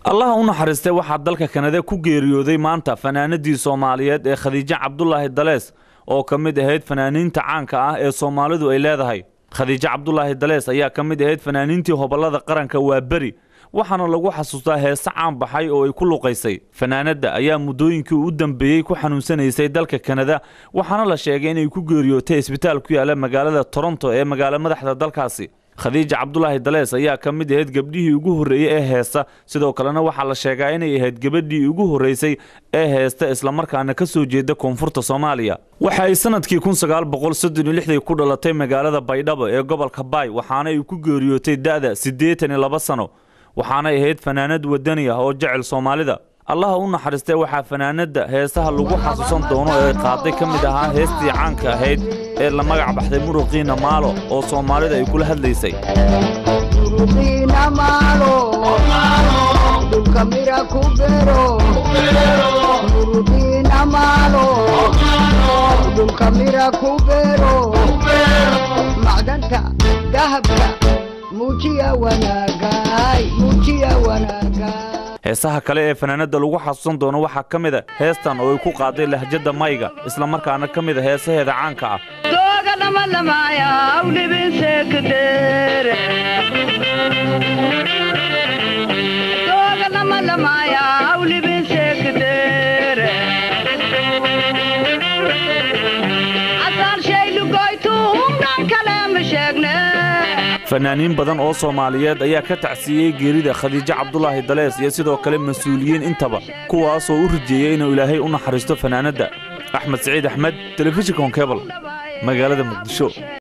allaha u naxariistay waxaa dalka kanada ku geeriyooday maanta fanaanadii soomaaliyeed ee khadiijo cabdulaahi dalees oo ka mid ahayd fanaaniinta caanka ah ee soomaalidu ay leedahay khadiijo cabdulaahi dalees ayaa ka mid ahayd fanaaniintii hobollada qaranka waa beri waxaana lagu xasuustaa heese caan baxay oo ay ku luqaysay fanaanadda ayaa muddooyinkii u dambeeyey ku xanuunsanaysay dalka kanada waxaana la sheegay inay ku geeriyootay isbitaal ku yaala magaalada toronto ee magaalo madaxda dalkaasi khadiija cabdulaahi dalees ayaa ka mid ahayd gabdhihii ugu horreeyey ee heesta sidoo kalena waxaa la sheegaa inay ahayd gabadhii ugu horreysay ee heesta islamarkaana ka soo jeeda koonfurta soomaaliya waxa ay sanadkii ku dhalatay magaalada baydhabo ee gobolka baay waxaana ay ku geeriyootay da'da siddeetan iyo laba sano waxaanay ahayd fanaanad wadani ah oo jecel soomaalida allaha u naxariistay waxaa fanaanadda heesaha lagu xasuusan doono ee qaaday ka mid ahaa heestii caanka ahayd ee la magac baxday muruqiina maalo oo soomaalida ay kula hadlaysay macdanta dahabka muujiya wanaagay muujiya wanaagay heesaha kale ee fanaanadda lagu xasuusan doono waxaa ka mid a heestan oo ay ku qaaday lahjadda mayga islamarkaana ka mid a heesaheeda caanka ah fanaaniin badan oo soomaaliyeed ayaa ka tacsiiyey geerida khadiijo cabdulaahi dalees iyo sidoo kale mas-uuliyiin intaba kuwaasoo u rajeeyey inuu ilaahay u naxariisto fanaanadda axmed siciid axmed telefishinka honkebal magaalada muqdisho